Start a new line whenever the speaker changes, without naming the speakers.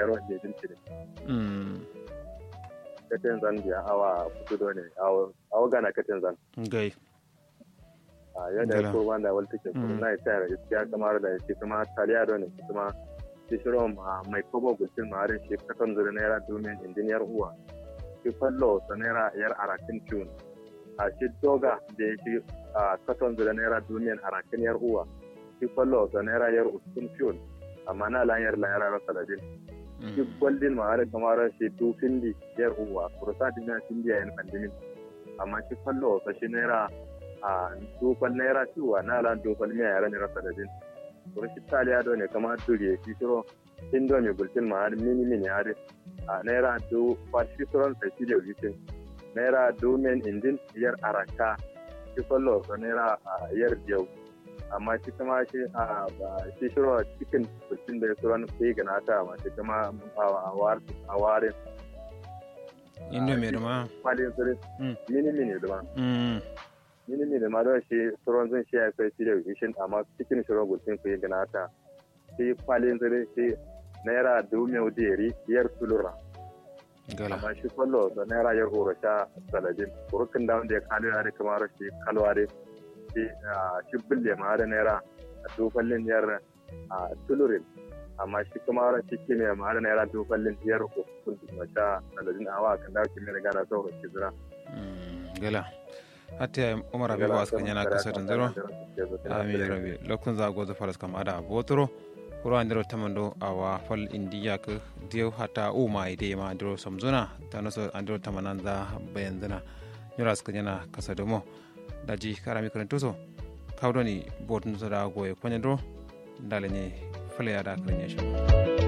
yaro da din cire
mm
katin zan biya awa kudu ne awa gana katin zan
gai
a yadda
Gala.
ya ko wanda wal take kuma
Mm.
na ita ya iskiya kamar da shi kuma taliya da ne shi kuma shi shiro ma mai kobo gulcin ma harin shi katon zuri naira domin injiniyar uwa shi fallo sa naira yar arakin tun a shi doga da ya shi a katon zuri naira domin arakin yar uwa shi fallo sa naira yar uskun tun amma na lanyar lanyar rasa da din shi gwaldin ma harin kamar shi du findi yar uwa kurusa dina findi yayin pandemin amma shi fallo sa shi naira a dofal naira ciwa na lan dofal miya yara ne rasa da din to shi taliya do ne kamar duri shi shiro indo mai gultin ma har mini mini har a naira do fa shi suron sai shi da witin naira do men indin yar araka shi fallo so naira a yar jau amma shi kuma shi a ba- shi shiro cikin gultin da suron sai gana ta ma shi kuma a war a warin
indo mai dama
kwalin sirri
Mm.
mini mini da ma
mm
mini ne ma don shi tsoron zan shi ya kai shi da wishin amma cikin shirin gulfin ku yi gana ta shi kwalin zire shi naira dubu mai wudiyari yar tulura
gala
amma shi kwallo da naira yar horo sha saladin kurukin da wanda ya kalu ya da kamar shi kalwa da shi ah, shi bulle ma da naira dufallin yar ah, tulurin amma shi kuma wani shi kime ma da naira dufallin yar hukun da sha saladin awa kan da kime da gana sauran shi zira
mm gala hatta umar abibu askan yana kasa da zero ami rabi lokun za gozo faras kam ada botoro kuro andiro tamando awa fal indiya ka diyo hata uma ide ma andiro samzuna tanoso andiro tamananda bayanzana nyura askan yana kasa domo daji karami karantuso kawdoni botun da goye kwanyandro ndale ne fale ada kan yasho